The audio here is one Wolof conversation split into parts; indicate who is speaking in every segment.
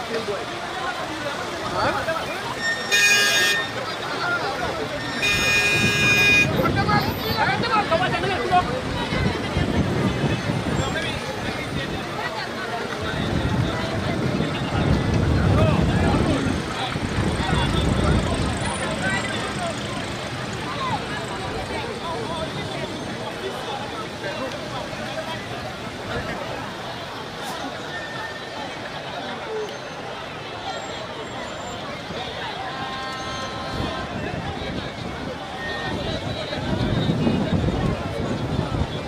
Speaker 1: Thank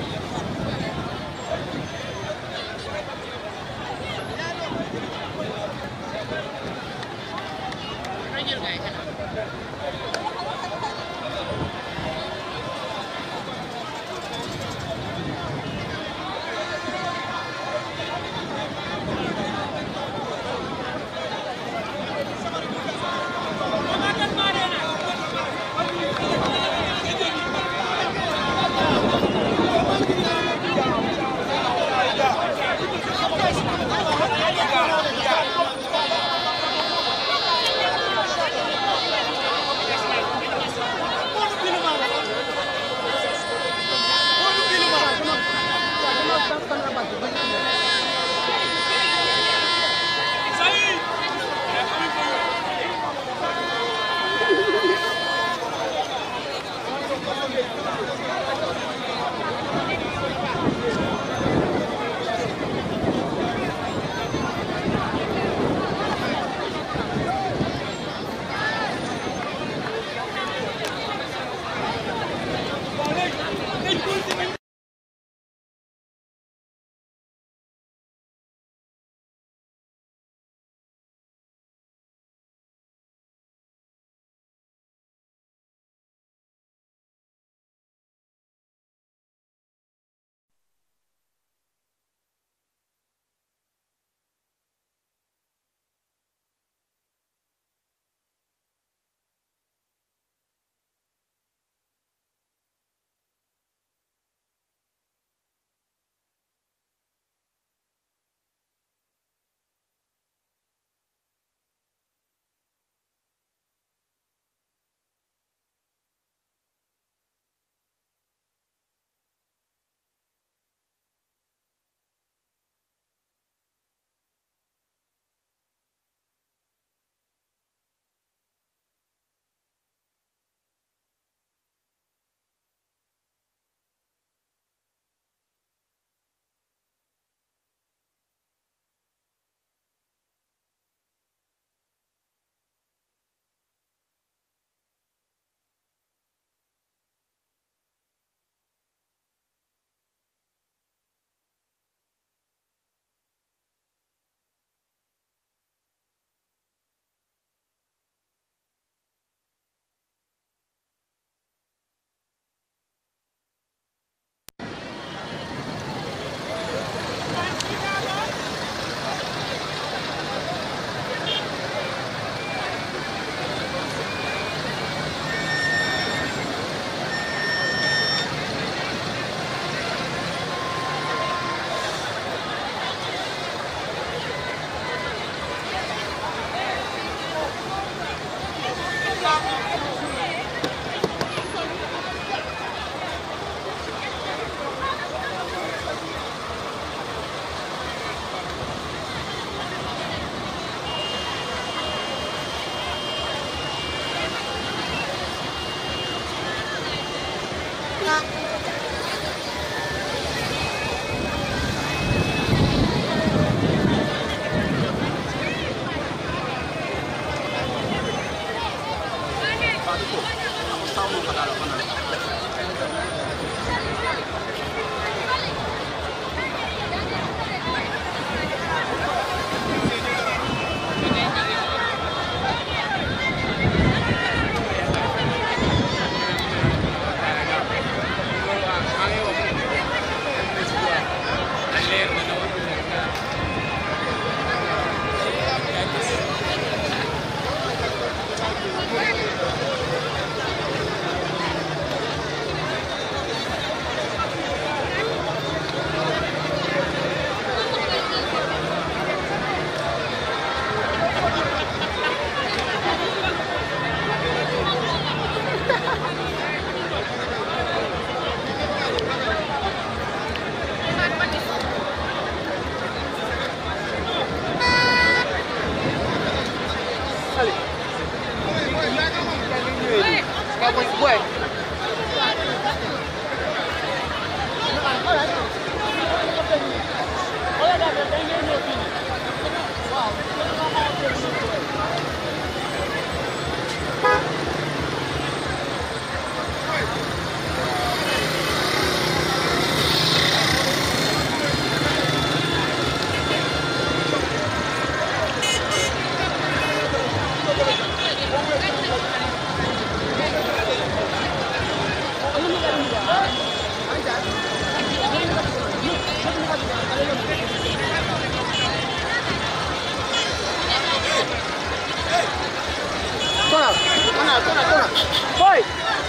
Speaker 1: tona, tona. Voy.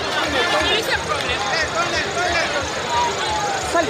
Speaker 1: Sali.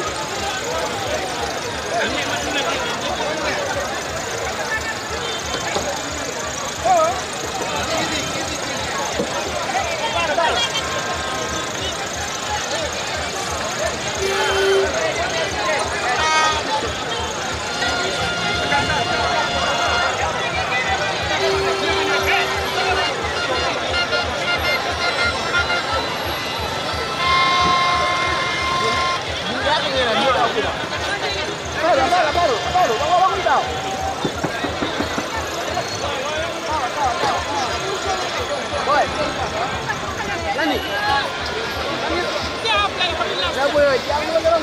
Speaker 1: Baru, baru, baru, baru, baru, baru daw. Boy. Nani? Ya boy, ya mo lang.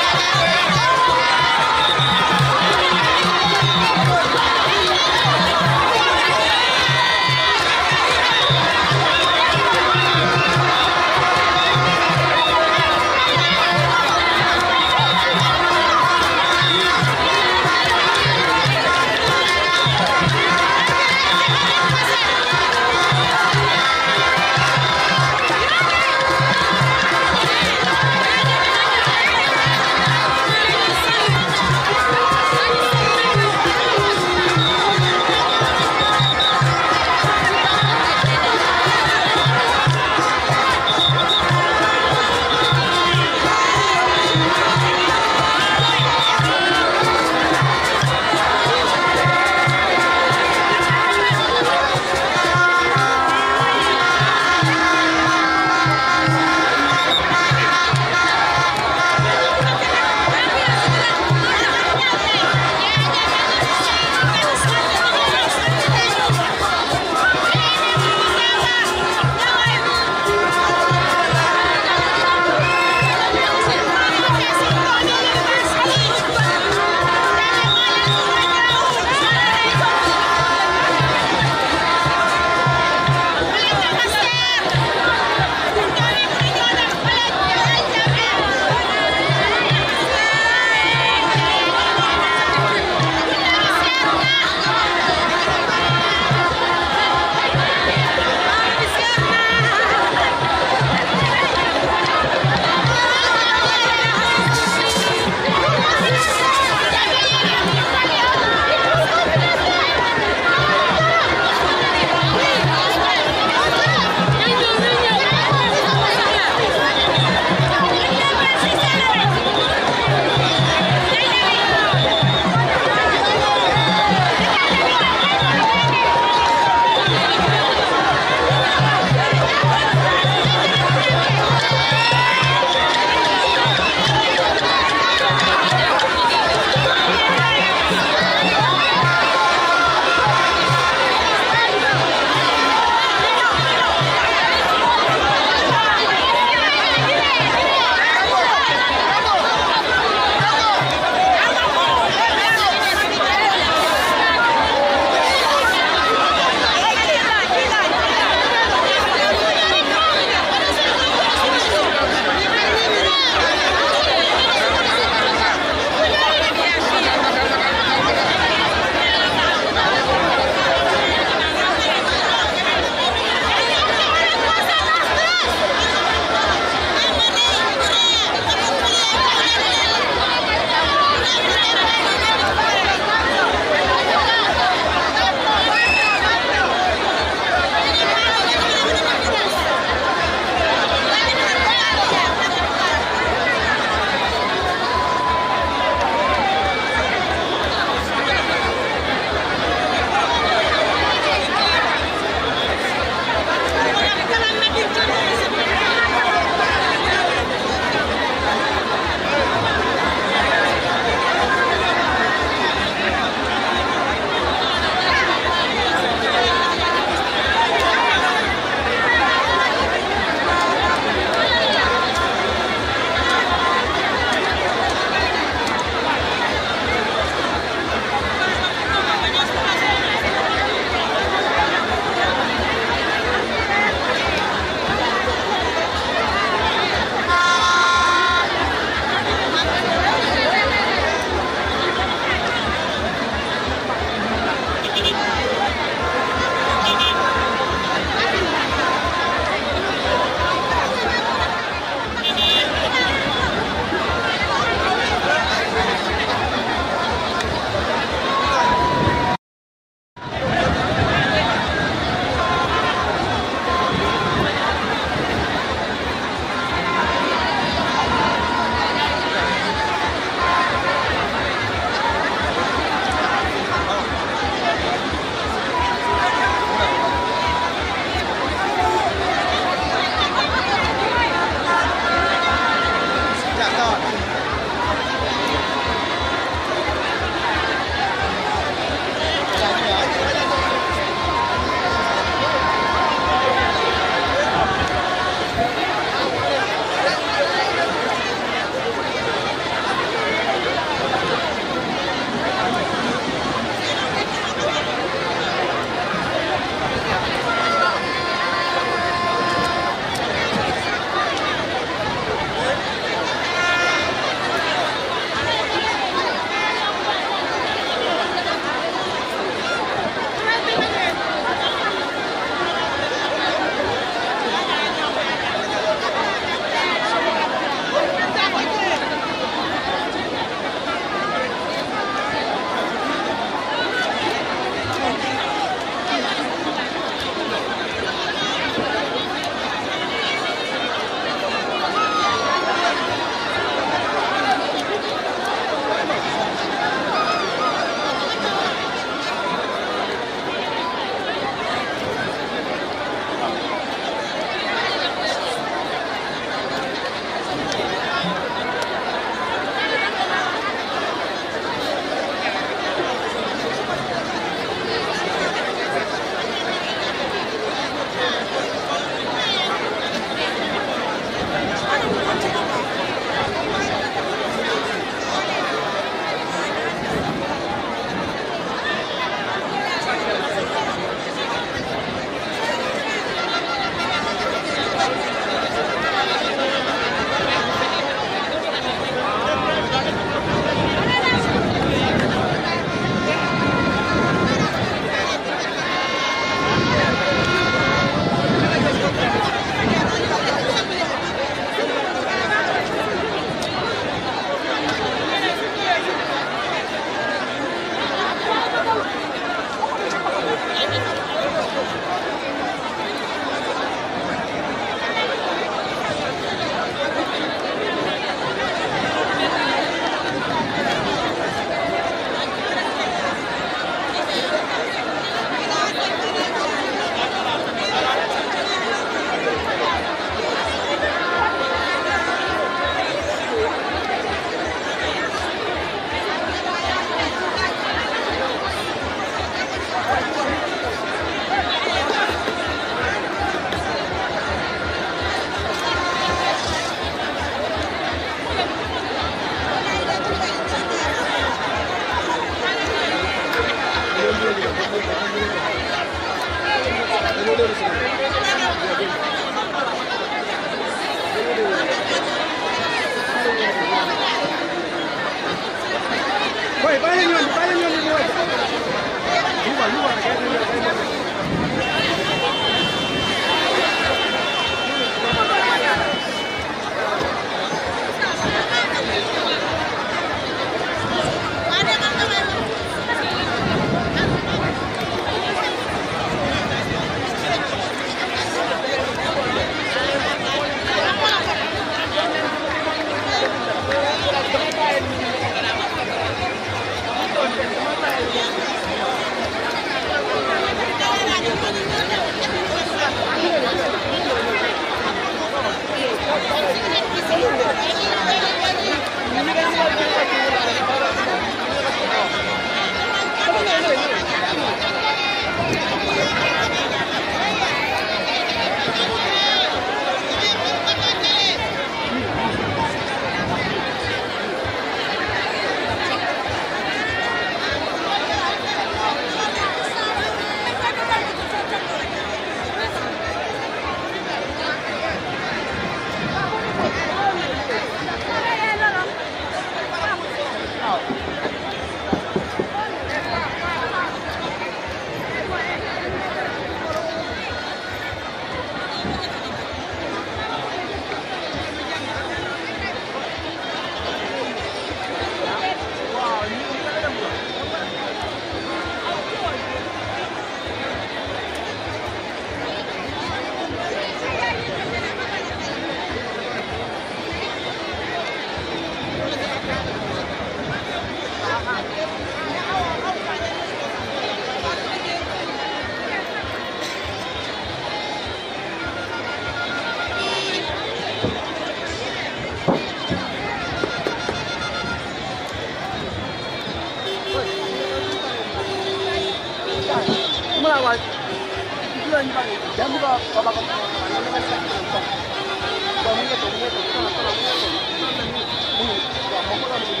Speaker 1: Mungu baba kwa maneno katika kwa kwa Mungu kwa Mungu kwa sana sana Mungu Mungu kwa Mungu kwa Mungu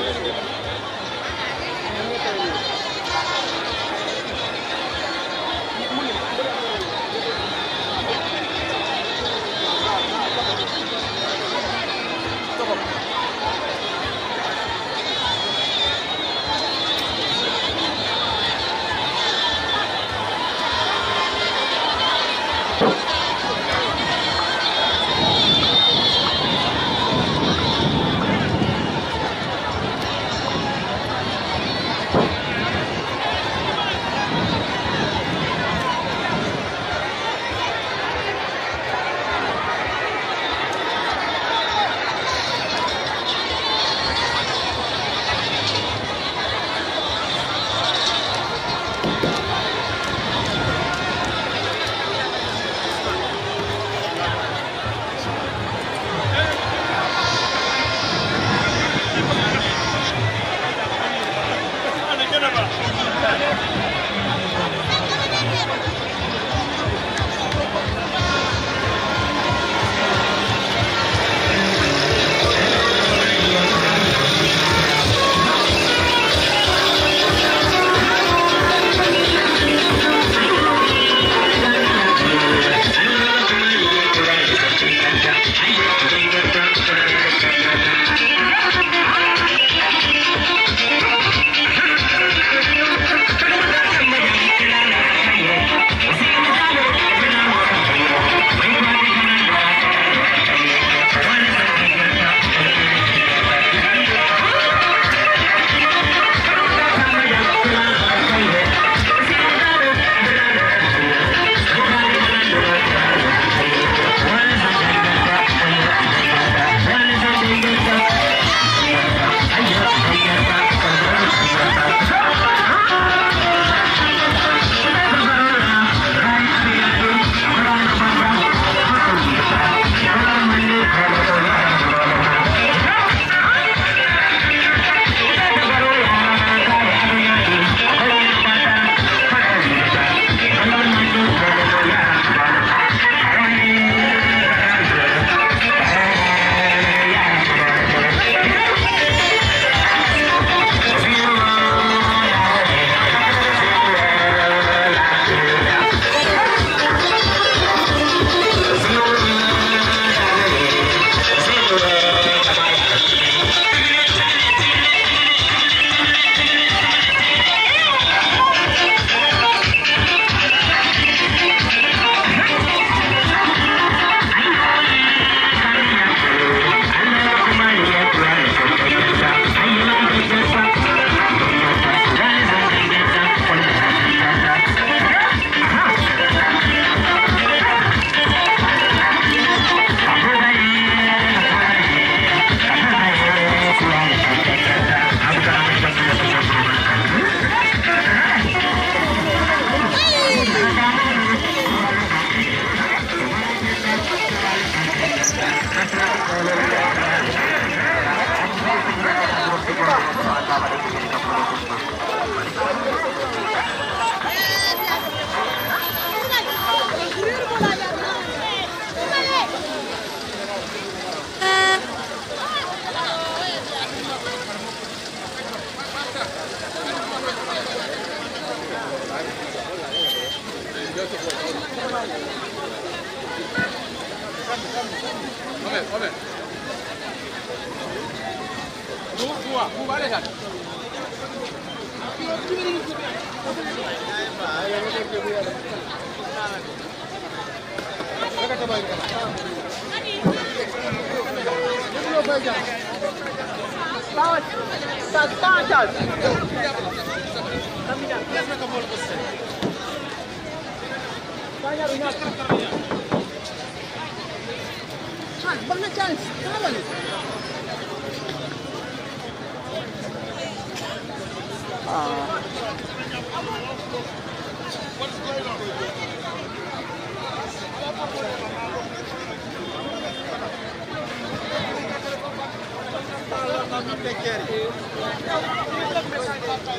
Speaker 1: Mungu kwa Mungu
Speaker 2: Thank you.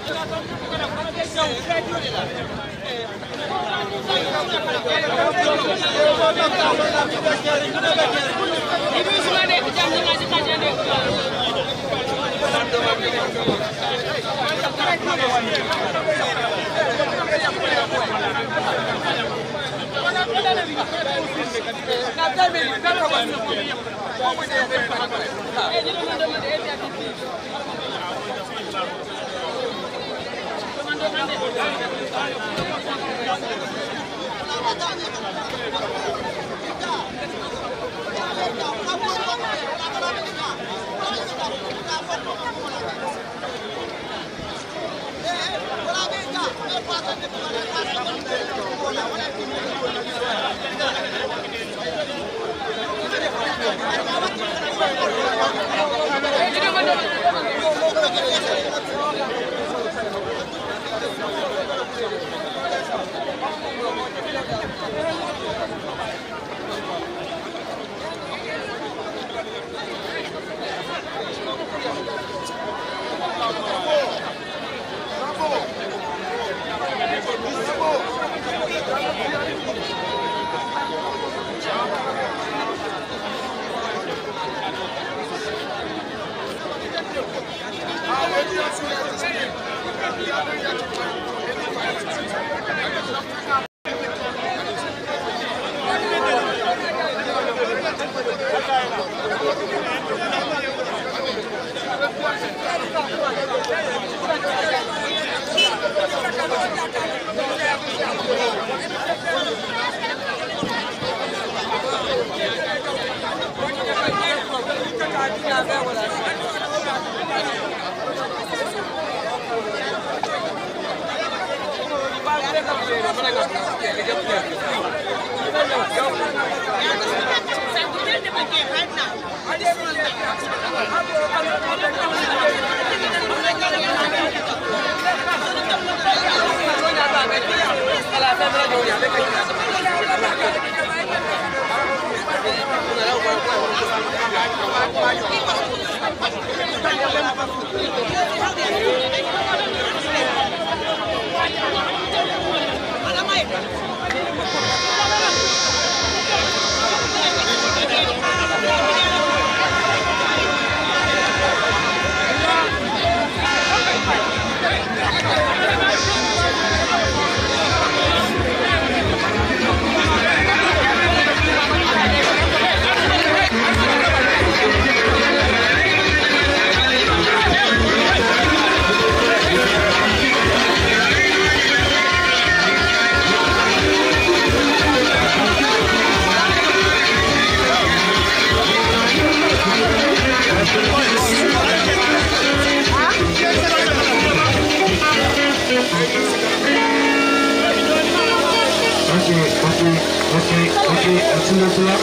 Speaker 2: Okey, okey, okey, okey. Açılın kulak.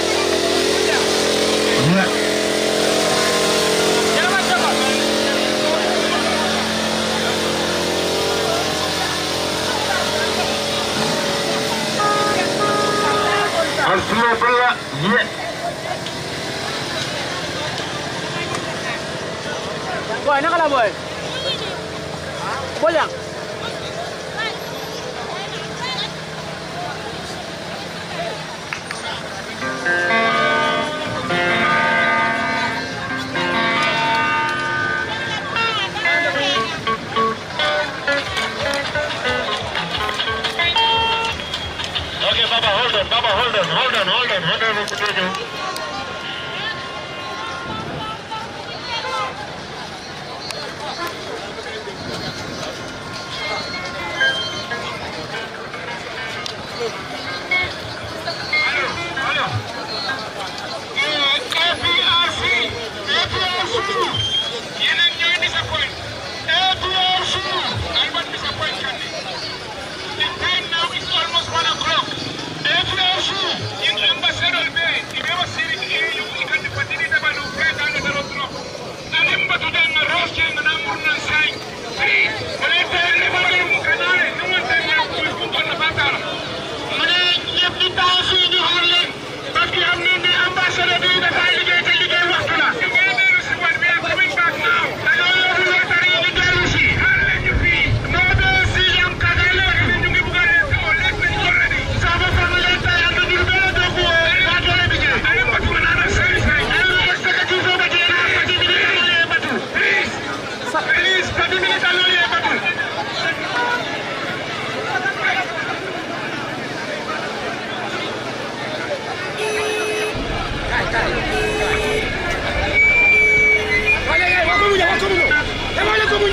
Speaker 2: Ya. Açılın kulak. Ya.
Speaker 1: Boy, nak lah boy. Boleh.
Speaker 2: Okay, Baba, hold on, Baba, hold on, hold on, hold on, hold on, hold on.
Speaker 3: APRC, APRC, yeneen ñooy disappoint. APRC, Albert disappoint Kande. The time now is almost one o'clock. APRC, in Ambassador Bay,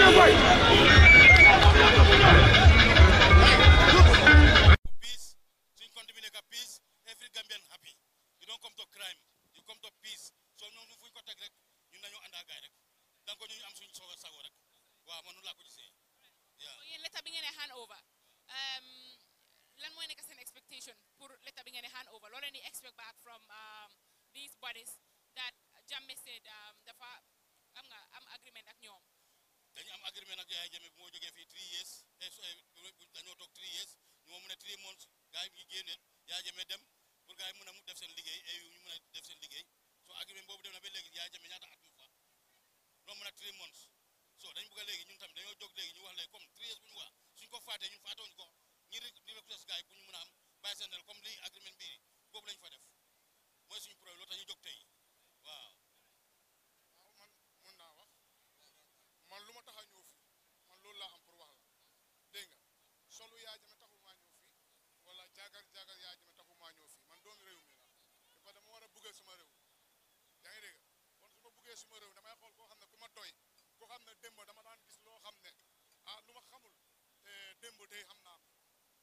Speaker 4: peace suñ compte bi nekk peace every Gambian happy you don't come to crime you come to peace so ñoom fuñ ko teg rek ñun dañoo ànd ak gaay rek donc ñu am suñ soog a sago rek waaw man noonu laa ko gisee
Speaker 5: So yéen letta bi ngeen di hand over um, lan mooy nekk seen expectation pour letta bi ngeen di hand over loo leen di expect back from um, these bodies that Jammeh said um, dafa am nga am agreement ak ñoom
Speaker 4: dañu am agreement ak Yaya Jammeh bu moo jógee fii three years eh, so, eh, dañoo toog three years ñu moo mun a three months gars yi ñu génneel Yaya Jammeh dem pour gars yi mun a mu def seen liggéey et ñu mun a def seen liggéey so agreement boobu dem na ba léegi Yaya Jammeh ñaata at mu fa loolu mun a three months so dañ bëgg a léegi ñun tamit dañoo jóg léegi ñu wax léegi comme three years bu ñu wax suñ ko faatee ñun faatewuñ ko ñi rek di request gars yi pour ñu mun a am bàyyi seen xel comme lii agreement bii boobu lañ fa def mooy suñu problème loolu tax ñu jóg tey waaw
Speaker 3: waaw man mun naa wax man lu ma tax a ñëw fii man loolu laa am pour wax la dégg nga solu Yaya Jammeh taxul maa ñëw fii wala jaagar jaagar Yaya Jammeh taxul maa ñëw fii man doomi réew mi la te ba dama war a bëggal suma réew yaa ngi dégg kon su ma bëggee suma réew damay xool koo xam ne ku ma doy koo xam ne démb dama daan gis loo xam ne ah lu ma xamul eh, démb tey xam naa ko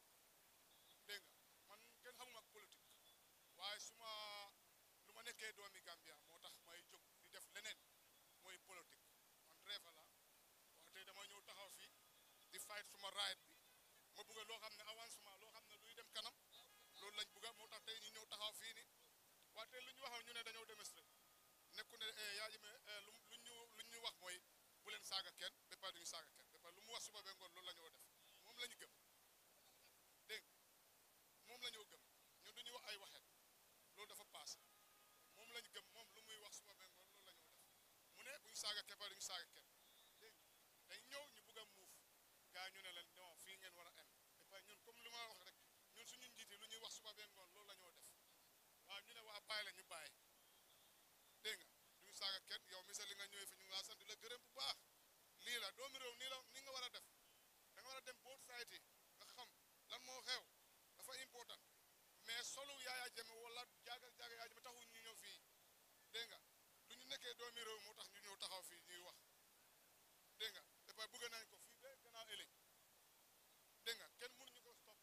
Speaker 3: dégg nga man kenn xamuma ak politique waaye su ma lu ma nekkee doomi Gambia moo tax may jóg di def leneen mooy politique man reefa la waaye tey dama ñëw taxaw fii di fight suma right bi ma bëgg loo xam ne avancement loo xam ne luy dem kanam loolu lañ bëgg moo tax tey ñu ñëw taxaw fii ni waaye tey lu ñu waxoon ñu ne dañoo démonstré nekku ne Yaya Jammeh lu lu ñu lu ñu wax mooy bu leen saaga kenn ba pare duñu saaga kenn ba pare lu mu wax suba ba ngoon loolu la ñoo def moom la ñu gëm dégg nga moom la ñoo gëm ñun duñu wax ay waxeet loolu dafa passé moom lañ gëm moom lu muy wax suba ba ngoon loolu la ñoo def mu ne bu ñu saaga kenn ba duñu saaga kenn dégg nga dañ ñëw ñu bugg a muuf gaa ñu ne leen non fii ngeen war a em ba pare ñun comme lu ma wax rek ñun suñu njiiti lu ñuy wax suba ba ngoon loolu la ñoo def waaw ñu ne waa bàyyi la ñu bàyyi dégg nga duñu saaga kenn yow mi sa li nga ñëwee fi ñu ngi laa sant di la gërëm bu baax lii la doomi réew nii la ni nga war a def da nga war a dem both sides yi nga xam lan moo xew dafa important mais solu Yaya Jammeh wala jaagal jaagal Yaya Jammeh taxul ñu ñëw fii dégg nga lu ñu nekkee doomi réew moo tax ñu ñëw taxaw fii ñuy wax dégg nga dafa bëgg nañ ko fii ba gannaaw ëllëg dégg nga kenn mënuñu ko stop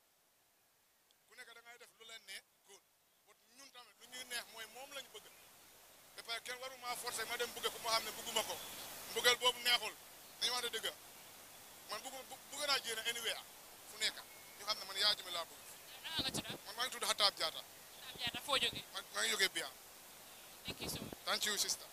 Speaker 3: ku nekk da ngay def lu leen neex góor but ñun tamit lu ñuy neex mooy moom lañu bëgg ba pare kenn waru maa forcé ma dem bëgg ko ma xam ne bëgguma ko mbëggal boobu neexul dañu wax ne dëgg man bëgg bëgg naa jéem anywhere fu nekk ñu xam ne man Yaya Jammeh laa bëgg
Speaker 5: naka nga tudda
Speaker 3: man maa ngi tudd Hatab Diatta
Speaker 5: Ab Jaata foo jógee
Speaker 3: maa maa ngi jógee Biam
Speaker 5: thank you so much
Speaker 3: thank you sister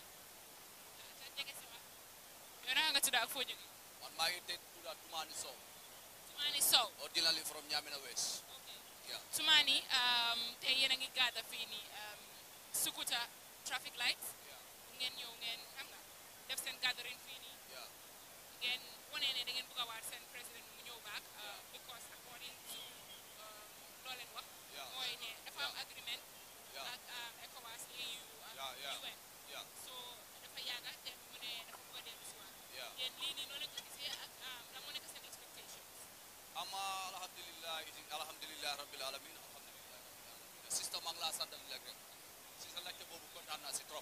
Speaker 5: sa jege sama yow naka nga tudda ak foo jógee
Speaker 6: man maa ngi teg tudda Toumani Sow
Speaker 5: Sumani Sow
Speaker 6: ordinarily from Nyamina West yeah
Speaker 5: Sumani um, tey yéen a ngi gàdda fii nii um, Sukuta traffic lights
Speaker 6: yeah
Speaker 5: ngeen ñëw ngeen xam nga def seen gathering fii nii
Speaker 6: yeah
Speaker 5: ngeen wane ne da ngeen bëgg a waat seen président mu ñëw back uh, because according to um, loo leen wax
Speaker 6: Yeah.
Speaker 5: mooy ne dafa am agreement
Speaker 6: yeah
Speaker 5: ak um, ECOWAS AU ak
Speaker 6: Yeah, yeah.
Speaker 5: UN
Speaker 6: yeah
Speaker 5: so dafa yàgga te mu ne dafa bëgg a dellu si waat
Speaker 6: yeah
Speaker 5: yéen lii nii noo leen ko gisee ak um, lan moo nekk seen expectations
Speaker 6: ama alhamdulillah iti alhamdulillah rabbil alamin alhamdulillah rabbil alamin sister maa ngi laa sant di la rek si sa laajte boobu kontaan naa si trop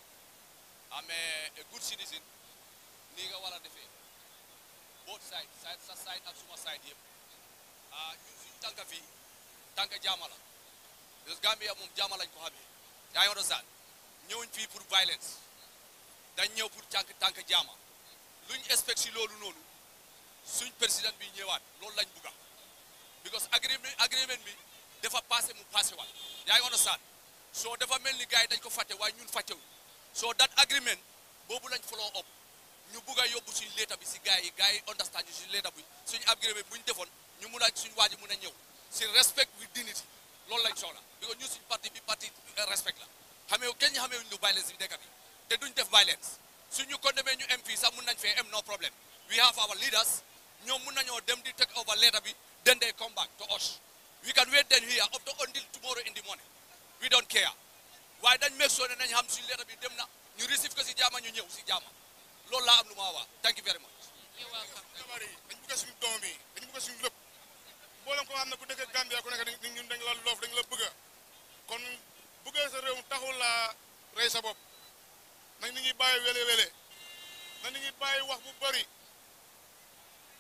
Speaker 6: amee a good citizen nii nga war a defee both side side sa side ak suma side yëpp ah ñun suñu tànka fii tànka jaama la parce que Gambia moom jaama lañ ko xamee yaa ngi understand ñëwuñ fii pour violence dañ ñëw pour tànk tànk jaama luñ expect si loolu noonu suñ président bi ñëwaat loolu lañ bugga because agreement agreement bi dafa passé mu passé waat yaa ngi understand soo dafa mel ni gars yi dañ ko fàtte waaye ñun fàttewuñ soo that agreement boobu lañ follow up ñu bugg a yóbbu suñ leeta bi si gars yi gars yi understand ñu suñ leeta bi suñ agreement bu ñu defoon ñu mun a suñ waa ji mun a ñëw si respect with dignity loolu lañ soxla because ñun suñ parti bi parti respect la xamee kenn ñu xamee wuñ lu violence bi dëkk bi te duñ def violence suñ ñu condamné ñu MP sax mun nañ fee am no problem we have our leaders ñoom mun nañoo dem di take over leeta bi then they come back to us we can wait then here up to until tomorrow in the morning we don't care waaye dañ make sure ne nañ xam suñ leeta bi dem na ñu receive ko si jaama ñu ñëw si jaama loolu laa am lu ma wax thank you very much
Speaker 5: you're welcome
Speaker 3: jabar yi dañ bëgg suñu doom yi dañ bëgg suñu lépp mboolem ko xam ne ku dëkk Gambia ku nekk dañ ñun dañ la loof dañ la bëgg kon bëgg sa réew taxul la rey sa bopp nañ ni ñuy bàyyi wele wele na ni ñuy bàyyi wax bu bëri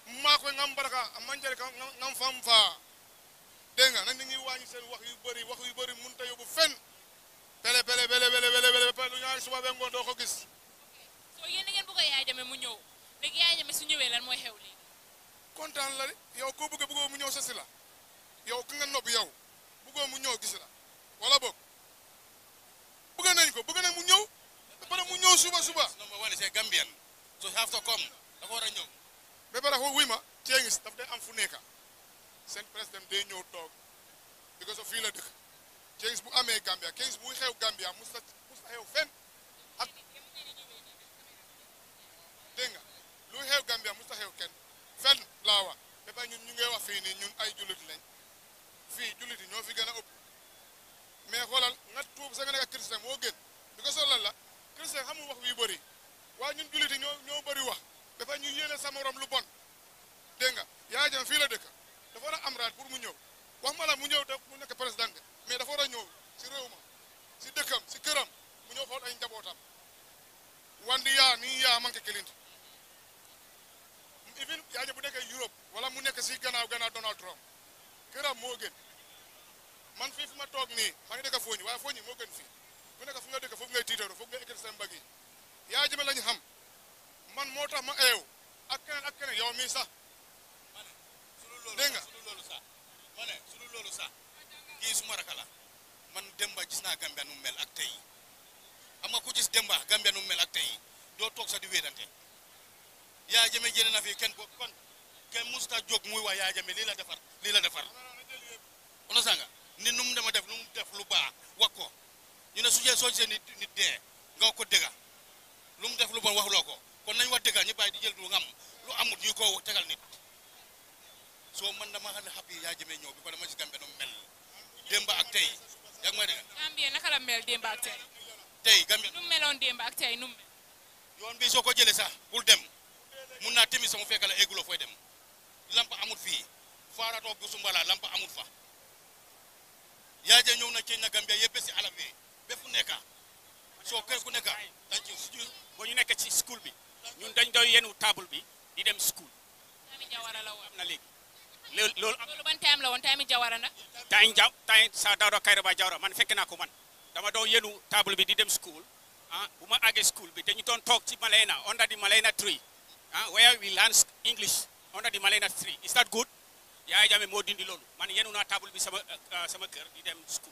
Speaker 3: maa koy ngam baraka a manjare ka ngam fam faa dégg nga nag ni ñuy wàññi seen wax yu bëri wax yu bëri mun ta yóbbu fen bele bele bele bele bele bele ba lu ñaari suba be ngoon doo ko gis
Speaker 5: so yéen da ngeen bëgg a Yaya Jammeh mu ñëw léegi Yaya Jammeh su ñëwee lan mooy xew léegi
Speaker 3: kontaan la de yow koo bëgg bëggoo mu ñëw sa si la yow ki nga nopp yow bëggoo mu ñëw gis la wala boog bëgg nañ ko bëgg nañ mu ñëw ba pare mu ñëw suba suba
Speaker 4: number one is a Gambian so have to come dafa war a ñëw
Speaker 3: ba pare ko wuy ma ceengis daf day am fu nekka seen président day ñëw toog because of fii la dëkk ceengis bu amee Gambia ceengis buy xew Gambia mus ta mus ta xew fenn ak dégg nga luy xew Gambia mus ta xew kenn fenn laa wax ba pare ñun ñu ngay wax fii nii ñun ay jullit lañ fii jullit yi ñoo fi gën a ëpp mais xoolal nga tuub sa nga nekk chrétien moo gën because of lan la chrétien xamul wax yu bëri waaye ñun jullit yi ñoo ñoo bëri wax dafa ñu yéene sa morom lu bon dégg nga Yaya Jammeh fii la dëkk dafa war a am raad pour mu ñëw wax ma la mu ñëw def mu nekk président de mais dafa war a ñëw si réew ma si dëkkam si këram mu ñëw xool ay njabootam wandi yaa nii yaa manqué kilint even Yaya Jammeh bu nekkee Europe wala mu nekk si gannaaw gannaaw Donald Trump këram moo gën man fii fi ma toog nii maa ngi dëkk Fooñi waaye Fooñi moo gën fii ku nekk fu nga dëkk foofu ngay tiitaru foofu ngay ekkati seen mbagg yi Yaya Jammeh lañu xam man moo tax ma eew ak keneen ak keneen yow mii sax dégg nga
Speaker 4: su dul loolu sax ma ne su dul loolu sax kii suma raka la man Demba gis naa Gambia nu mel ak tey xam nga ku gis Demba Gambia nu mel ak tey doo toog sax di wéedante Yaya Jammeh jëlee na fi kenn ko kon kenn musta jóg muy wax Yaya Jammeh lii la defar lii la defar on sanga nit nu mu dema def nu mu def lu baax wax ko ñu ne su jee soo gisee nit nit dee nga ko dëgga lu mu def lu bon waxuloo ko kon nañ wax dëgga ñu bàyyi di jël lu ngam lu amut ñu ko tegal nit soo man dama xam ne xab yi Yaya Jammeh ñëw bi ko dama gis Gambia nu mel démb ak tey yaa ngi may dégg
Speaker 5: Gambie naka la mel démb ak tey
Speaker 4: tey Gambia
Speaker 5: nu mu meloon démb ak tey nu mu mel
Speaker 4: yoon bi soo ko jëlee sax bul dem mun naa timi sama fekk la egguloo fooy dem lamp amut fii faaratoo gusumbala lamp amut fa Yaya Jammeh ñëw na ceeñ na Gambia yëpp si alal bi ba fu nekka soo kër ku nekka dañ ci suñu
Speaker 7: boo ñu nekk ci school bi ñun dañ doon yenu table bi di dem school
Speaker 5: Tami Jawara la woon
Speaker 7: am na léegi loolu loolu am
Speaker 5: loolu ban time la woon Tami Jawara nag
Speaker 7: tay jaw tay sa Dawda Kairaba Jawara man fekk naa ko man dama doon yenu table bi di dem school ah bu ma àggee school bi dañu doon toog ci Malena under the Malena tree ah where we learn English under the Malena tree is that good Yaya Jammeh moo dindi loolu man yenu naa table bi sama ah, sama kër di dem school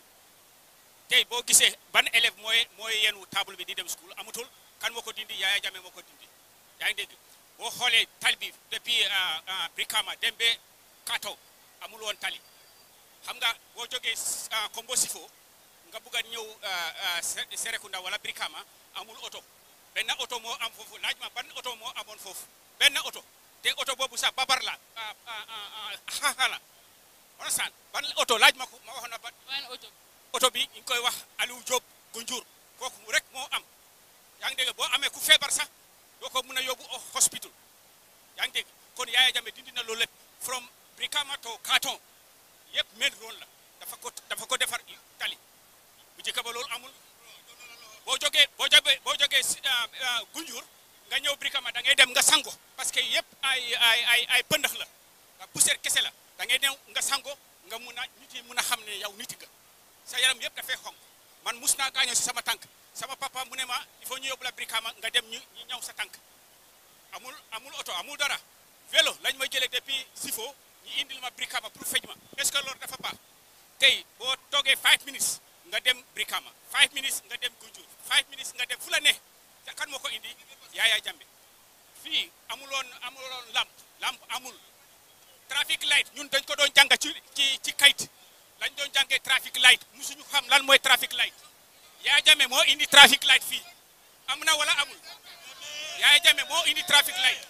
Speaker 7: tey boo gisee ban élève mooy mooy yenu table bi di dem school amutul kan moo ko dindi Yaya Jammeh moo ko dindi yaa ngi dégg boo xoolee tali bi depuis ah, ah, Brikama dem ba Kato amul woon tali xam nga boo jógee ah, Kombo Sifo nga bugg a ñëw ah, ah, Se- Serekunda wala Brikama amul oto benn oto moo am foofu laaj ma ban oto moo amoon foofu benn oto te oto boobu sax babar la ah, ah, ah, ah, xaaxa la understand ban oto laaj ma ko ma waxoon na ban
Speaker 5: ban oto
Speaker 7: oto bi ñu ngi koy wax Aliou Diop Gunjur kooku rek moo am yaa ngi dégg boo amee ku feebar sax doo ko mun a yóbbu au hospital yaa ngi dégg kon Yaya Jammeh dindi na loolu lépp from Brikama to Karton yëpp main road la dafa ko dafa ko defar tali bu njëkk ba loolu amul boo jógee boo jógee boo jógee si, ah, ah, Gunjur nga ñëw Brikama da ngay dem nga sango parce que yëpp ay ay ay ay pëndax la nga poussière kese la da ngay ñëw nga sango nga mun a nit yi mun a xam ne yow nit nga sa yaram yëpp dafay xonk man mus naa gaañoo si sama tànk sama papa mu ne ma il faut ñu yóbbu la Brikama nga dem ñu ñu ñaw sa tànk amul amul oto amul dara vélo lañ ma jëlee depuis Sifo ñu indil ma Brikama pour fej ma est ce que loolu dafa baax tey boo toogee 5 minutes nga dem Brikama 5 minutes nga dem Gunjur 5 minutes nga dem fu la ne te kan moo ko indi Yaya Jammeh fii amuloon amuloon lamp lamp amul traffic light ñun dañ ko doon jàng ci ci ci kayit lañ doon jàngee traffic light musuñu xam lan mooy traffic light Yaya Jammeh moo indi traffic light fii am na wala amul Yaya Jammeh moo indi traffic light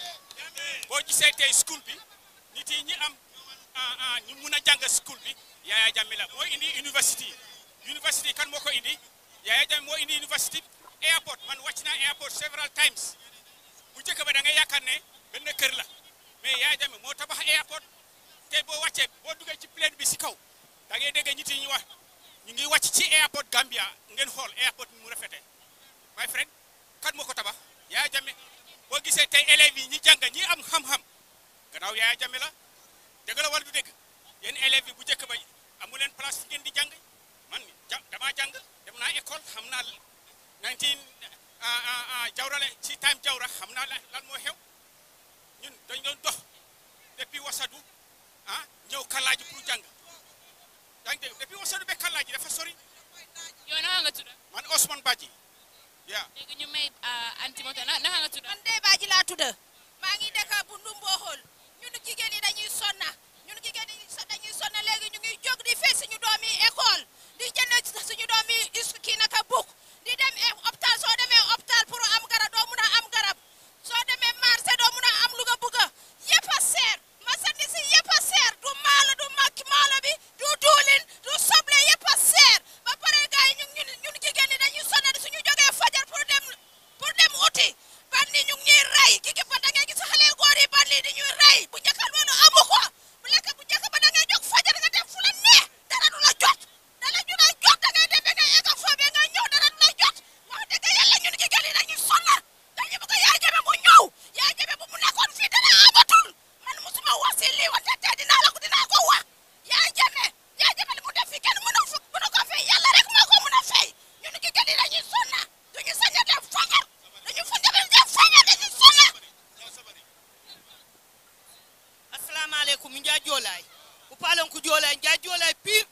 Speaker 7: boo gisee tey school bi nit yi ñi am ah ah ñu mun a jàng school bi Yaya Jammeh la moo indi university university kan moo ko indi Yaya Jammeh moo indi university airport man wàcc naa airport several times bu njëkk ba da nga yaakaar ne benn kër la mais Yaya Jammeh moo tabax airport te boo wàccee boo duggee ci plane bi si kaw da ngay dégg nit yi ñu wax ñu ngi wàcc ci airport Gambia ngeen xool airport bi mu rafetee my friend kan moo ko tabax Yaya Jammeh boo gisee tey élèves yi ñi jàng ñi am xam-xam gannaaw Yaya Jammeh la dëgg la wala du dëgg yéen élèves yi bu njëkk ba amu leen place fi ngeen di jàng man ja damaa jàng dem naa école xam naa 19 jawrale ci time jawra xam naa lan moo xew ñun dañ doon dox depuis wasadu ah ñëw kallaaji pour jàng yaa ngi dégg depuis wasadu ba kallaaji dafa sori
Speaker 5: yow naka nga tudd
Speaker 7: man Ousmane Badji yaa
Speaker 5: léegi ñu may anti moto na naka nga tudd
Speaker 8: man Ndeye Badji laa tudd maa ngi dëkk bu Ndumboxol ñun jigéen ñi dañuy sonna ñun jigéen ñi dañuy sonna léegi ñu ngi jóg di fay suñu doom yi école di jënd suñu doom yi is kii naka buk di dem hôpital soo demee hôpital pour am garab doo mun a am garab soo demee marché doo mun a am lu nga bugg yëpp a seer marchandise yi yëpp a seer du maalo du makki maalo bi du duulin du soble yëpp a seer ba pare gars yi ñun ñun ñun jigéen ñi dañuy sonna di suñu jógee fajar pour dem pour dem uti ban ni ñu ngi ñuy rey ki ki ba da ngay gis xale góor yi ban lii di ñuy rey bu njëkk loolu amu ko bu lekk bu njëkk ba da ngay jóg fajar nga dem fu la neex dara du la jot dara du la jot da ngay dem ba ngay egg foo ba nga ñëw dara du la jot wax dëgg yàlla ñun jigéen ñi dañuy sonna dañu bëgg yaay jabe mu ñëw yaay jabe bu mu nekkoon fii dara amatul man musuma wax si lii wante tey dinaa la ko dinaa ko wax yaay jabe yaay jabe li mu def fii kenn mënu fu mënu ko fay yàlla rek moo ko mën a fay ñun jigéen ñi dañuy sonna duñu sañ a dem fajar dañu fa dem dem fajar dañuy sonna
Speaker 9: assalamualeykum nja joolay ko paalon ko joolay nja joolay pire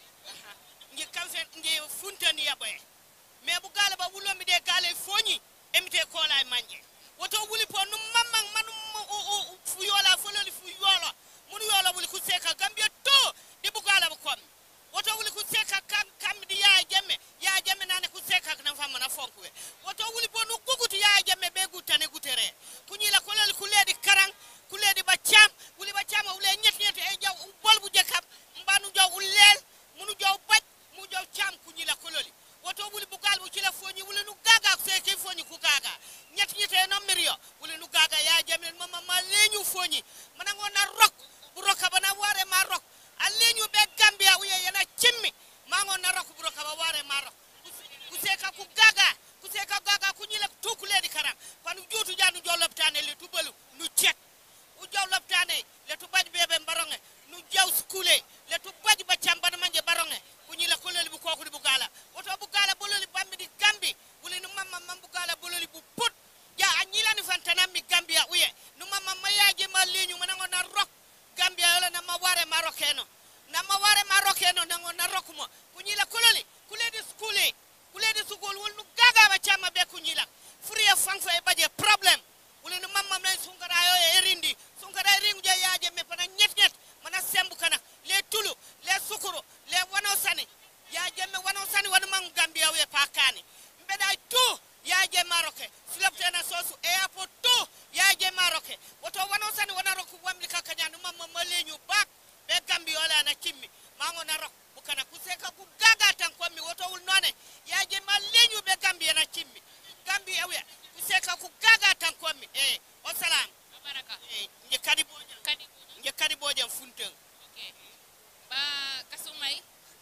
Speaker 9: nji kamfen nji funtani yaɓoye mais bu gaala ba wulomi de gaale foñi emite koolay manje woto wuli po num mamman manum fu yoola fololi fu yoolo mun yoolo wuli ku seka gambia to ɗi bu gaala ba kommi woto wuli ku seka kam kammi ɗi yaaya jemme yaaya jemme nane ku seka nan fammana fonkuwe woto wuli po nu gugutu yaaya jemme ɓe guttane gutere kuñila kololi kuleedi karan kuleedi ba cam wuli ba cama wule ñet ñet e jaw bolbu je kam mbanu jaw ulleel munu jaw baj mu jaw cam kuñila kololi woto wuli bugal bu cila foñi wuli nu gaga seke foñi ku gaga ñet ñete no mirio wuli nu gaga ya jamel mama ma leñu foñi manango na rok bu roka bana ware ma rok a leñu be gambia uye yana cimmi mango na rok bu roka ba ware ma rok ku seka ku gaga ku seka gaga kuñila tukuledi karam panu juutu janu jaw loptane le tubalu nu cet u jaw loptane le tu baji bebe baronge nu jaw skule le tu baji ba cambana manje baronge kuñila kololi bu kokudi bu gala woto bu gala bololi bambi di gambi wuli nu mamma mam bu gala bololi bu put ja a ñilani fantanam mi gambia uye nu mamma mayaje ma leñu manango na rok gambia yola na ma ware ma rokeno na ma ware ma rokeno nango na rokmo kuñila kololi kuledi skule kuledi sukul wul nu gaga ba camma be kuñila furiye fanfo e baje problème wuli nu mamma nay sunkara yo e rindi sunkara ringu je yaje me pana ñet ñet mana sembu kana le tulu le sukuru le wano sani ya jemme wano sani wano man gambia we pakani mbeda tu ya je maroke siloptena sosu e apo tu ya je maroke woto wano sani wana roku wamli kakanya no mamma malenyu bak be gambia wala na kimmi mango na rok bukana kuseka ku gaga tan ko mi woto wul none ya je malenyu be gambia na kimmi gambia we kuseka ku gaga tan ko mi e o salam
Speaker 5: baraka
Speaker 9: e nje kadi bojan
Speaker 5: kadi
Speaker 9: nje kadi bojan funten
Speaker 5: okay ba kasumay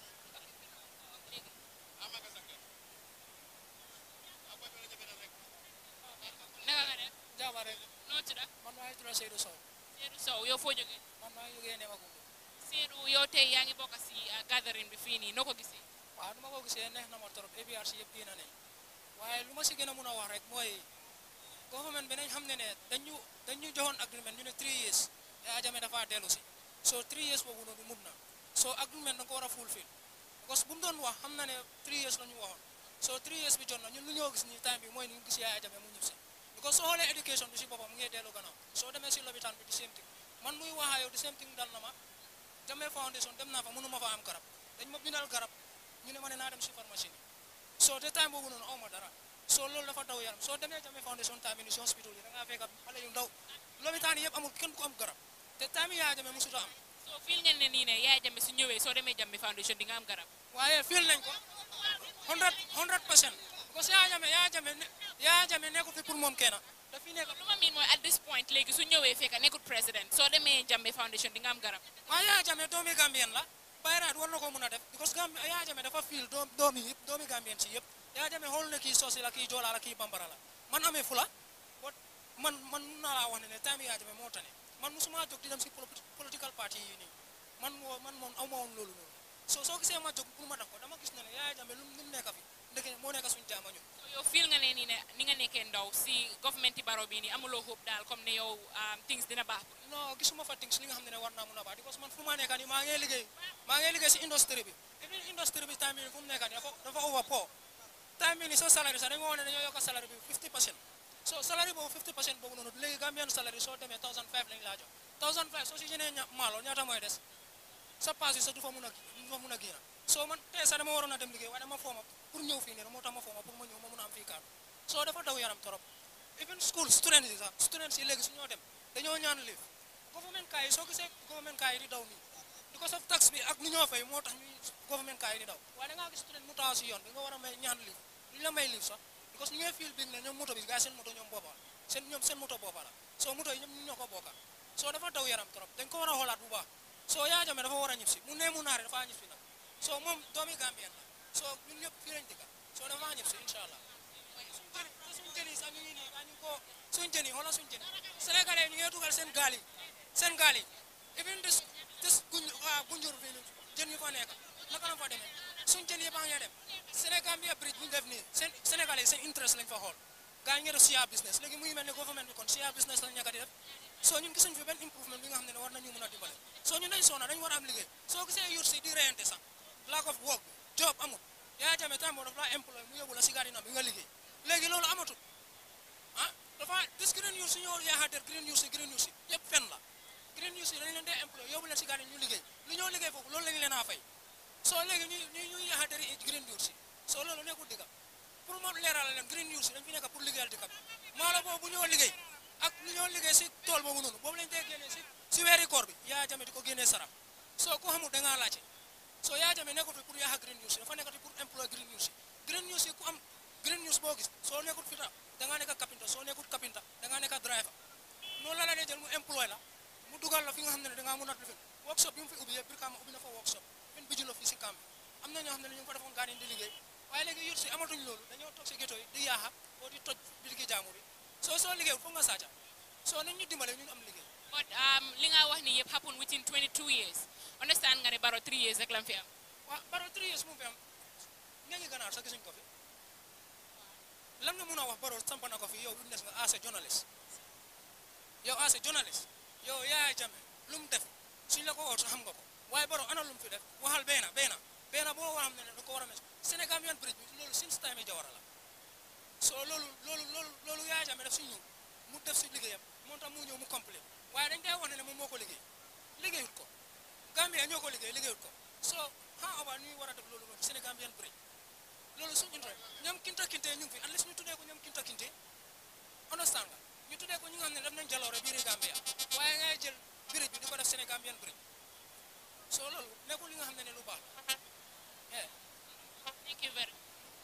Speaker 5: naka nga def
Speaker 10: jaama rek
Speaker 5: noo tudda
Speaker 10: man maa ngi tudd Seydou Sow
Speaker 5: Seydou Sow yow foo jógee
Speaker 10: man maa ngi jógee Nemakumbu
Speaker 5: Seydou yow tey yaa ngi bokk si gathering bi fii nii noo ko gisee
Speaker 10: waaw nu ma ko gisee neex na ma trop APRC yëpp génn nañ waaye lu ma si gën a mun a wax rek mooy government bi nañ xam ne ne dañu dañu joxoon agreement ñu ne 3 years Yaya Jammeh dafa dellu si so 3 years boobu noonu mun na so agreement da nga ko war a fulfill parce que bu mu doon wax xam na ne 3 years la ñu waxoon so 3 years bi jot na ñun lu ñoo gis nii time bi mooy ni ñu gis Yaya Jammeh mu ñib si because soo xoolee education bi si boppam mu ngi dellu gannaaw soo demee si lopitaan bi di same thing man muy waxaa yow di same thing dal na ma Jammeh Foundation dem naa fa mënu ma fa am garab dañ ma bindal garab ñu ne ma ne naa dem si pharmacie ni soo te time boobu noonu aw ma dara soo loolu dafa daw yaram soo demee Jammeh Foundation time ni si hospital yi da ngaa fekk xale yu ndaw lopitaan yi yëpp amul kenn ku am garab te time yi Yaya Jammeh musuta am
Speaker 5: so fii ngeen ne nii ne Yaya Jammeh su ñëwee soo demee Jammeh Foundation di nga am garab
Speaker 10: waaye fil nañ ko 100 100 percent parce que Yaya Jammeh Yaya Jammeh ne Yaya Jammeh nekkul fi pour moom kenn dafi nekk
Speaker 5: lu ma miin mooy at this point léegi su ñëwee fekk nekkul président soo demee Jammeh Foundation di nga am garab
Speaker 10: waaye Yaya Jammeh doomi Gambien la bayraat war na ko mun a def because Gambi Yaya Jammeh dafa fiil doom doomi yëpp doomi Gambien si yëpp Yaya Jammeh xool na kii soosi la kii joola la kii bambara la man amee fula wat man man mun naa laa wax ne ne time Yaya Jammeh moo tane man musuma jóg di dem si polo- political party yi nii man moo man moom aw ma woon loolu noonu so soo gisee ma jóg pour ma def ko dama gis ne ne Yaya Jammeh lu lu mu nekk fi ndeke moo nekk suñu jaama ñun
Speaker 5: So yow feel nga ne nii ne ni nga nekkee ndaw si government yi baro bii nii amuloo hope daal comme ne yow um, things dina baax pour
Speaker 10: non gisuma fa things li nga xam ne ne war naa mun a baax because man fu ma nekk nii maa ngi liggéey maa ngi liggéey si industrie bi even industrie bi time bi fu mu nekk nii dafa dafa over poor time bi nii soo salary sax dañoo wane ne dañoo yokk salary bi 50 percent so salary boobu 50 percent boobu noonu léegi Gambian salary soo demee 1005 lañ laa jox 1005 soo si jënee ña maalo ñaata mooy des sa paas yi sax du fa mun a du fa mun a génn soo man tey sax dama waroon a dem liggéey waaye dama fooma pour ñëw fii nii moo tax ma fooma pour ma ñëw ma mun a am fii kaatu soo dafa daw yaram trop even school students yi sax students yi léegi su ñoo dem dañoo ñaan liif government kaay yi soo gisee government kaay yi di daw nii because of tax bi ak nu ñoo fay moo tax ñuy government kaay yi di daw waaye da ngaa gis student mu taxaw si yoon bi nga war a may ñaan liif duñ la may liif sax because ñu ngee feel big ne ñoom moto bi gars seen moto ñoom boppa seen ñoom seen moto boppa la soo moto yi ñoom ñu ñoo ko bokka soo dafa daw yaram trop dañ ko war a xoolaat bu baax soo Yaya Jammeh dafa war a ñib si mu nee mu naare dafa ñib si nag soo moom doomi Gambien la soo ñun ñëpp fii lañ dëkka soo dafa ñib si incha allah te suñ jën yi sax ñu ngi nii daa ñu ko suñ jën yi xoolal suñ jën yi sénégalais ñu ngi dugal seen gaal yi seen gaal yi even des des guñ waa gunjur fii nii jën yu fa nekk naka la fa demee suñ jën yi baa ngi dem Sénégambia bridge bu ñu def nii seen sénégalais yi seen interest lañ fa xool gaa ñu ngi def share business léegi muy mel ni government bi kon share business lañ ñàkk di def soo ñun gisuñ fi benn improvement bi nga xam ne ne war nañu mën a dimbale soo ñun dañ soona dañ war a am liggéey soo gisee yur si di reyante sax lack of work job amul Yaya Jammeh time boo daf laa employé mu yóbbu la si gardina bi nga liggéey léegi loolu amatul ah dafa gis green news si ñoo yaaxaateer green news si green news si yëpp fen la green news yi dañ leen dee employé yóbbu leen si gardina ñu liggéey lu ñoo liggéey foofu loolu lañ leen a fay soo léegi ñu ñu ñuy yaaxaateer yi green news si soo loolu nekkul digga pour ma leeral leen green news yi dañ fi nekk pour liggéeyal dëkk bi maalo boobu bu ñoo liggéey ak lu ñoo liggéey si tool boobu noonu boobu lañ dee génnee si si weeri koor bi Yaya Jammeh di ko génnee saraf soo ko xamul da ngaa laajte soo Yaya Jammeh nekkul fi pour yaaxa green news yi dafa nekkati pour employé green news yi green news yi ku am green news boo gis soo nekkul fi tam da ngaa nekk kapinta soo nekkul kapinta da ngaa nekk driver noonu la la dee jël mu employé la mu dugal la fi nga xam ne ne da ngaa mun a defin workshop bi mu fi ubbi yëpp Brikama ubbi na fa workshop fin bi la fii si Kambi am na ñoo xam ne ne ñu ngi fa defoon gaani di liggéey waaye léegi yur si amatuñ loolu dañoo toog si ghetto yi di yaaxa boo di toj bitiki jaamur yi soo soo liggéeyul foog nga saaca soo nañ ñu dimbale ñun am liggéey
Speaker 5: but um, li nga wax ni yëpp happen within 22 years understand nga ne baro 3 years rek lam fi am
Speaker 10: waaw baro 3 years mu fi am ña ngi ganaar sax gisuñ ko fi lan nga mun a wax baro samp na ko fi yow witness nga as a journalist yow as a journalist yow Yaya Jammeh lu mu def suñ la ko woo xam nga ko waaye baro ana lu mu fi def waxal beena beena beena boo xam ne ne da ko war a mes Sénégambien bridge bi loolu since time yi Jawara la soo loolu loolu loolu loolu Yaya Jammeh def si ñëw mu def si liggéeyam moo tax mu ñëw mu complet waaye dañ dee wax ne ne moom moo ko liggéey liggéeyut ko Gambia ñoo ko liggéey liggéeyut ko soo how about ñuy war a def loolu noonu Sénégambien bridge loolu suñu intérêt ñoom kinta kinte ñu ngi fi unless ñu tuddee ko ñoom kinta kinte understand nga ñu tuddee ko ñi nga xam ne def nañ jaloore biiri Gambia waaye ngay jël bridge bi di ko def Sénégambien bridge soo loolu nekkul li nga xam ne ne lu baax la yeah.
Speaker 5: thank you very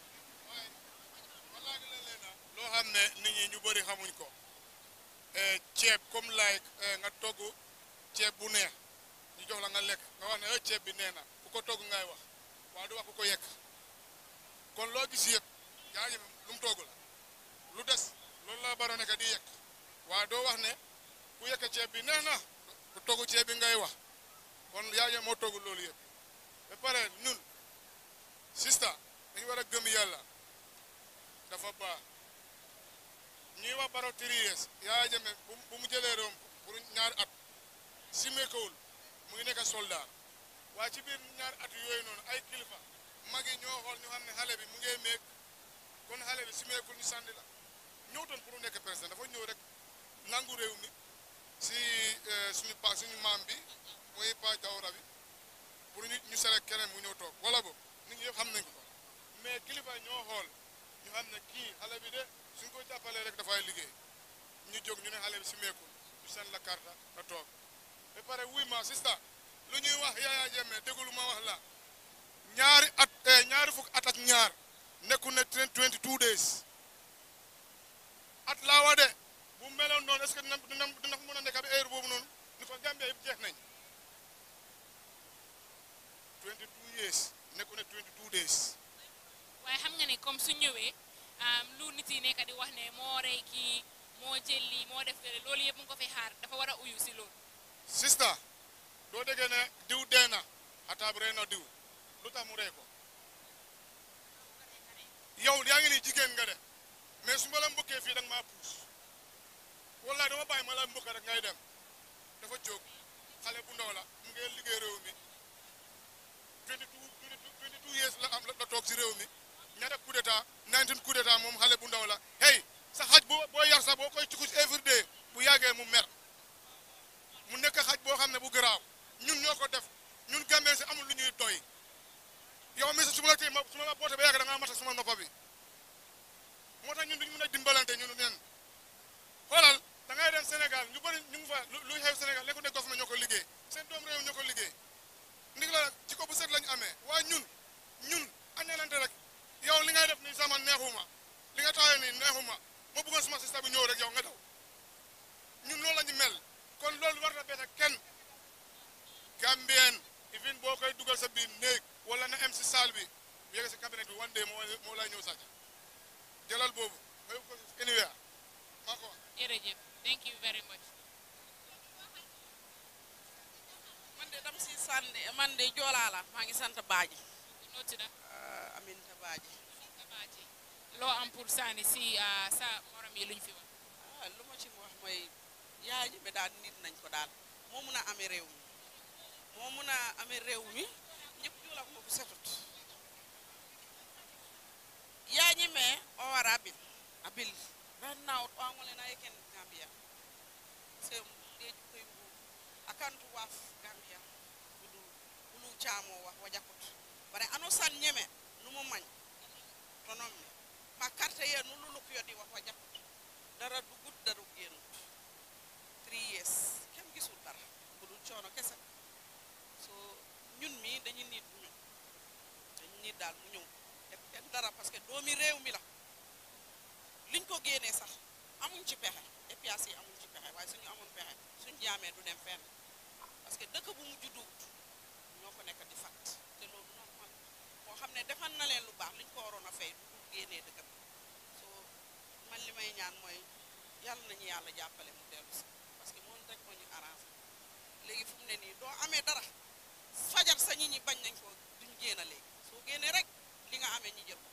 Speaker 3: wallaahi la leena loo xam ne nit ñi ñu bëri xamuñ ko ceeb comme like nga togg ceeb bu neex ñu jox la nga lekk nga wax ne eh ceeb bi nee na ku ko togg ngay wax waaye du wax ku ko yekk kon loo gis yëpp yaa ngi lu mu togg la lu des loolu la baro nekk di yekk waaye doo wax ne ku yekk ceeb bi nee na ku togg ceeb bi ngay wax kon yaa ngi moo togg loolu yëpp ba pare ñun sista dañu war a gëm yàlla dafa baax ñuy wax baro three years Yaya Jammeh bu bu mu jëlee réewam pour ñaari at simeekawul mu ngi nekk soldat waaye ci biir ñaari at yooyu noonu ay kilifa mag yi ñoo xool ñu xam ne xale bi mu ngee meeg kon xale bi simeekul ñu sànni la ñëwtoon pour mu nekk président dafa ñëw rek nangu réew mi si suñu pa suñu maam bi muy pa Jawara bi pour ñu ñu sele keneen mu ñëw toog wala bo nit ñi yëpp xam nañ ko mais kilifa yi ñoo xool ñu xam ne kii xale bi de suñ ko jàppalee rek dafay liggéey ñu jóg ñu ne xale bi si meekul ñu seen la karta nga toog ba pare wuy ma sista lu ñuy wax Yaya Jammeh déglu ma wax la ñaari at ñaari fukk at ak ñaar nekku ne 22 days at laa wa de bu meloon noonu est-ce que dina dina dina ko mën a nekk bi heure boobu noonu ni ko Gambia yëpp jeex nañ 22 years nekku ne 22 days
Speaker 5: waaye xam nga ne comme su ñëwee lu nit yi nekk di wax ne moo rey kii moo jël lii moo def lële loolu yëpp mu ngi ko fi xaar dafa war a uyu si loolu
Speaker 3: sista doo déggee ne diw dee na ataab rey na diw lu tax mu rey ko yow yaa ngi ni jigéen nga de mais su ma la mbokkee fii da nga maa puus wallaay dama bàyyi ma la mbokk rek ngay dem dafa jóg xale bu ndaw la mu ngi liggéey réew mi 22 22 years la am la toog si réew mi ñaata coup d'état 19 coup d'état moom xale bu ndaw la hey sa xaj boo boo yar sax boo koy cukus every day bu yàggee mu mer mu nekk xaj boo xam ne bu garaaw ñun ñoo ko def ñun gambee si amul lu ñuy doy yow mi sa su ma la tey ma su ma la boote ba yàgg da ngaa mata suma noppa bi moo tax ñun duñu mën a dimbalante ñun neen xoolal da ngay dem Sénégal ñu bëri ñu ngi fa luy xew Sénégal nekkul ne government ñoo ko liggéey seen doom réew ñoo ko liggéey ndig la ci ko bu set lañu amee waaye ñun ñun añalante rek yow li ngay def ni sama neexuma li nga taxawee ni neexuma ma bëggoon suma sista bi ñëw rek yow nga daw ñun loolu la ñu mel kon loolu war na bett kenn Gambien even boo koy dugal sa biir néeg wala na em si salle bi bu yegg si cabinet bi one day moo moo lay ñëw sàcc jëlal boobu nga yóbbu ko anywhere maa ko wax
Speaker 5: jërëjëf thank you very much
Speaker 11: man de dama si sànni man de joolaa la maa ngi sant baaji
Speaker 5: noo tudd
Speaker 11: Aminta baaji
Speaker 5: Baaji loo am pour sànni si ah, sa morom yi luñ fi wax
Speaker 11: ah lu ma ci wax mooy yaay ji bi daal nit nañ ko daal moo mun a amee réew mi moo mun a amee réew mi ñëpp joolaa ko bu setut yaay ñi me o wara abil abil right now o angole na yeken gambia sem deju koy mbu akantu waf gambia budu bulu chamo wax wajakut bare ano san ñeme numo mañ tonom me ma carte ye nu luluk yodi wax wajakut dara dugut dara génnut three years kenn gisul dara bulu coono kese so ñun mi dañu nit mu ñëw dañu nit daal mu ñëw def kenn dara parce que doomi réew mi la liñ ko génnee sax amuñ ci pexe EPIAS yi amuñ ci pexe waaye suñu amoon pexe suñ jaamee du dem fenn parce que dëkk bu mu judduwut ñoo ko nekk di fat te loolu normal moo xam ne defal na leen lu baax liñ ko waroon a fay du dul génnee dëkk bi so man li may ñaan mooy yàlla nañu yàlla jàppale mu dellu si parce que moom rek moo ñu arrangé léegi fu mu ne nii doo amee dara fajar sa nit ñi bañ nañ ko duñ génn léegi soo génnee rek li nga amee ñi jël ko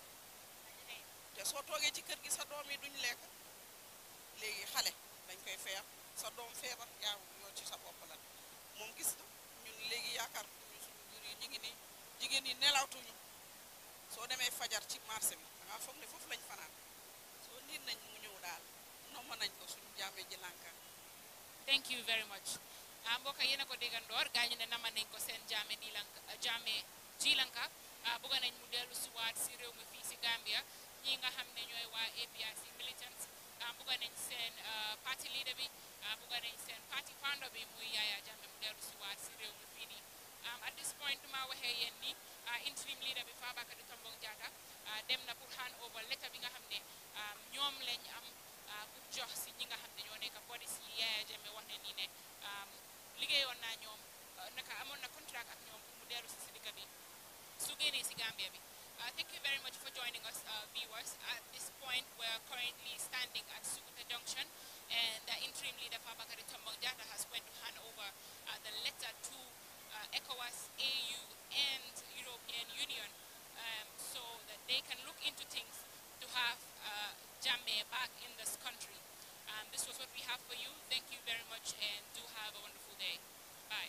Speaker 11: te soo toogee ci kër gi sa doom yi duñ lekk léegi xale dañ koy feer sa doom feebar yaa yoo ci sa bopp la moom gis na ñun léegi yaakaar ñu suñu jur yi ñu ngi nii jigéen yi nelawtuñu soo demee fajar ci marché bi da ngaa foog ne foofu lañ fanaan soo nit nañ mu ñëw daal nomb nañ ko suñu jaamee ji lànka
Speaker 5: thank you very much ah mbokk yéen a ko déggandoor gaa ñu ne nama nañ ko seen jaame di lanka jaame ji lanka ah bëgg nañ mu dellu si waat si réew mi fii si Gambia ñi nga xam ne ñooy waa APRC militants ah bëgg nañ seen parti leader bi ah bëgg nañ seen parti founder bi muy Yaya Jammeh mu dellu si waat si réew mi fii nii at this point ma waxee yéen ni interim leader bi Fabakary Tombong Jatta dem na pour hand over letter bi nga xam ne ñoom lañ am pour jox si ñi nga xam ne ñoo nekk bodies yi Yaya Jammeh wax ne nii ne liggéeyoon naa ñoom naka amoon na contract ak ñoom pour mu dellu si si dëkk bi su génnee si Gambia bi Uh, thank you very much for joining us, uh, viewers. At this point, we're currently standing at Sukuta Junction, and the interim leader, Fabakary Tombong Jatta, has went to hand over uh, the letter to ECOWAS, AU, and European Union um, so that they can look into things to have Jammeh back in this country. Um, this was what we have for you. Thank you very much, and do have a wonderful day. Bye.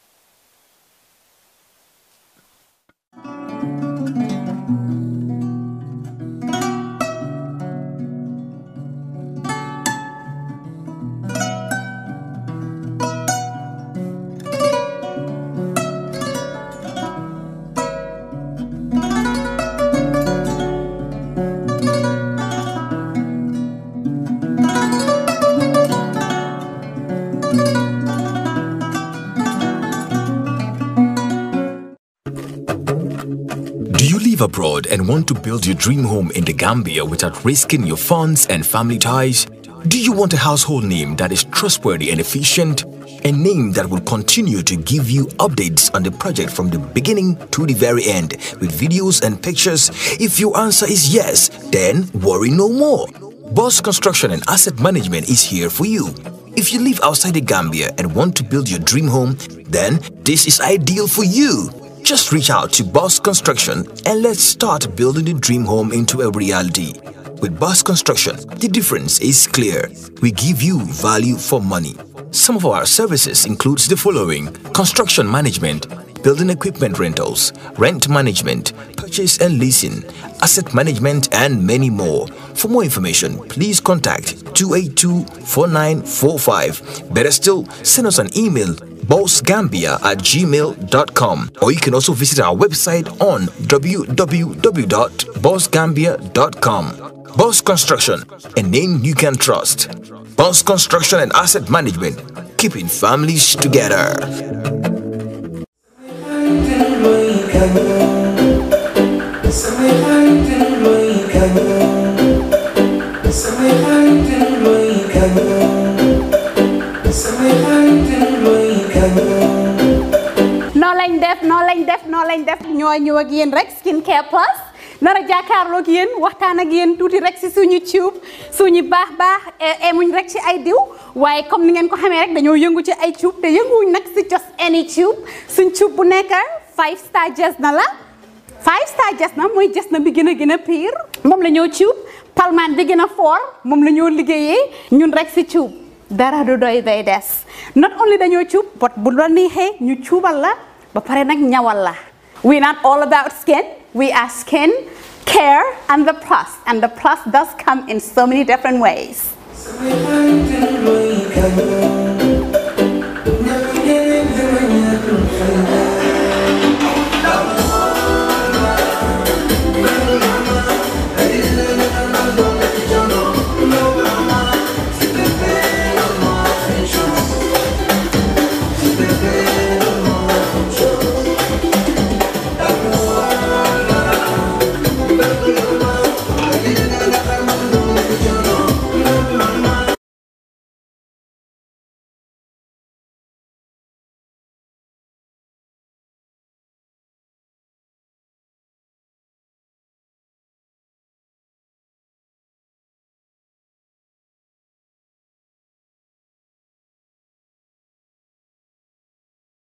Speaker 12: Do you live abroad and want to build your dream home in the Gambia without risking your funds and family ties? Do you want a household name that is trustworthy and efficient? A name that will continue to give you updates on the project from the beginning to the very end with videos and pictures? If your answer is yes, then worry no more. Boss Construction and Asset Management is here for you. If you live outside the Gambia and want to build your dream home, then this is ideal for you. Just reach out to Boss Construction and let's start building the dream home into a reality. With Boss Construction, the difference is clear. We give you value for money. Some of our services includes the following: construction management, building equipment rentals, rent management, purchase and leasing, asset management, and many more. For more information, please contact 282-4945. Better still, send us an email bossgambia at gmail.com or you can also visit our website on www.bossgambia.com. Boss Construction, a name you can trust. Boss Construction and Asset Management, keeping families together.
Speaker 13: noo lañ def noo lañ def noo lañ def ñoo ñëw ak yéen rek skin care plus nar a jàkkaarloog yéen waxtaan ak yéen tuuti rek si suñu tube suñu baax baax emuñ rek ci ay diw waaye comme ni ngeen ko xamee rek dañoo yëngu ci ay tube te yënguwuñ nag si just any tube suñ tube bu nekk five star jes na la five star jes na mooy jes na bi gën a gën a pire moom la ñoo tube palmaan bi gën a foor moom la ñoo liggéeyee ñun rek si tube dara du doy day des not only dañoo cuub but bu la neexee ñu cuubal la ba pare nag ñawal la we not all about skin we are skin care and the plus and the plus does come in so many different ways
Speaker 14: Thank you.